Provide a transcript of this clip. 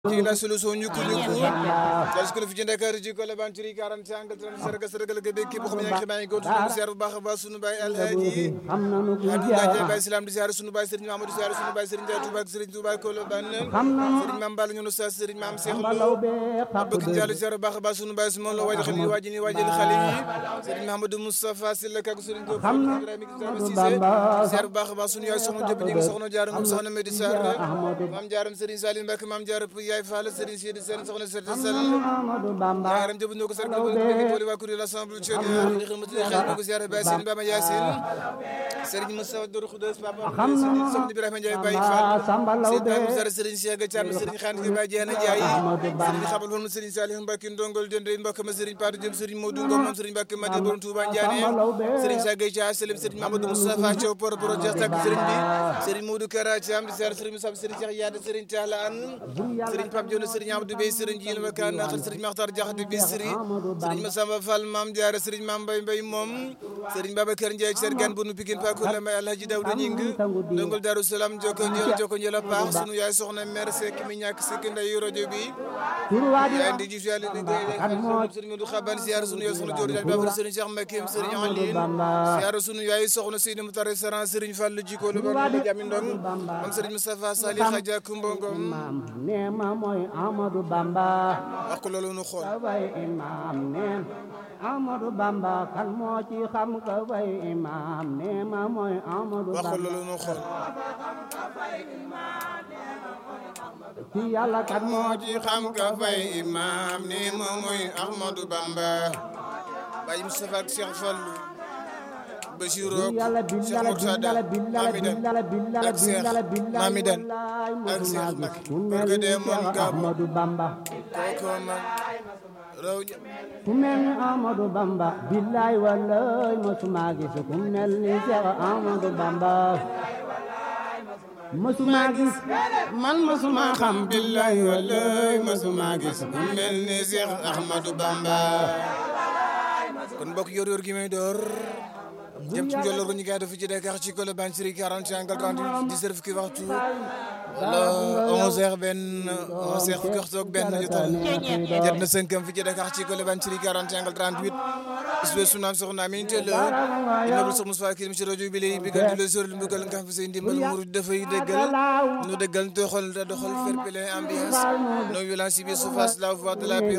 ci la solution ñukku ñukku dal ko fi ci Dakar ji ko la ban ci 40 angle 30 sarga sarga la gebe képp xam ne yaa ngi ko tudd ziar bu baax a baax sunu baay alhaji Abdoulaye Baye Islam di ziar sunu baay Serigne Mamadou ziar sunu baay Serigne Ndiaye Touba ak Serigne Touba ko la ban Serigne Mame Balla ñu sa Serigne Mame Cheikh Lo bëgg jàll ziar bu baax a baax sunu baay su moom la waaj xali waaj ni waajal xale yi Serigne Mahamadou Moustapha Sylla kak Serigne Diop Ibrahima Cissé ziar bu baax a baax sunu yaay soxna Diop ñi soxna jaaram soxna Medi Sarr Mame Jaaram Serigne Salim Mbacke Mame Jaaram yaay Fall Serigne Sidi Sène soxna Sène Sène ñaaram jëbu ndoo ko sargal ko boole waa kuréel l'Assemblée nationale li xamatu xel ko ziaré Baye Sine Bama Yacine Serigne Moussa Dor Khoudoss Papa soxna Ibrahima Ndiaye Baye Fall Serigne Baye Moussa Serigne Cheikh Thiam Serigne Khane Baye Diène Ndiaye Serigne Xabal woon Serigne Salih Mbacke Ndongol Dende mbokk ma Serigne Patou Diop Serigne Modou Ngom moom Serigne Mbacke Madi borom Touba Ndiané Serigne Sagay Dia Selim Serigne Mamadou Moustapha Thiaw por por jeex tak Serigne bi Serigne Modou Kara Thiam di ziar Serigne Moussa Serigne Cheikh Yade Serigne Talla Anne Serigne Pape Dione Serigne Abdou Bey Serigne Djil Wakan Nakhar Serigne Makhtar Diakhatou Bisri Serigne Massamba Fall Mame Diarra Serigne Mame Mbaye Mbaye moom Serigne Babacar Ndiaye Sergan bunu Pikine Pakour la may Alhaji Daouda Ñing Ndongol Darou Salam joko njël joko njël a paax sunu yaay soxna mère Seck mi ñàkk Seck nday rajo bi yaay ndi jif yàlla liggéey Serigne Modou Xaban ziar sunu yaay soxna Dior Babar Serigne Cheikh Mbacké Serigne Aline ziar sunu yaay soxna Seydi Moutar Saran Serigne Fall jiko lu ba jami ndong moom Serigne Moustapha Salih Khadja Kumba Ngom neema mooy Amadou Bamba wax ko loolu nu xool way imam neen Amadou Bamba kan moo ci xam ka way imam neema mooy Amadou wax ko Bamba loolu nu xool ci yàlla kan moo moo ci xam ka fay imam ni moom mooy Ahmadou Bamba Baye Moustapha ak Cheikh Fallou Bachirou yàlla Cheikh billala Murtada billala billala Mamidan billala billala ak Cheikh billala billala Mamidan wallaay ak Cheikh mosuma Mbacké gis ku parce que mel ni de moom Cheikh gaabu Ahmadou Bamba kooku man raw ña ku mel ni Amadou Bamba billaay wallaay mosuma gis ku mel ni Cheikh Amadou Bamba mosuma gis man mosuma xam billahi wallahi masuma gis ku mel ni Cheikh Ahmadou Bamba kon mbokk yor yor gi may door jëm ci njolloor ko ñu koy def ci Dakar ci Colobane Siri 40 angle 38 10 fukki waxtu wala 11 heures benn 11 heures fukki waxtu ak benn jotal jot na sënkam fi ci Dakar ci Colobane Siri 40 angle 38 isbe sunaam soxna Amin Tell inabul sox Moussa Kirim ci rajo bi lay bigal di la sori mbugal nga xam fi say ndimbal murid dafay dëggal nu dëggal doxal doxal fair play ambiance non violence bi surface la voix de la paix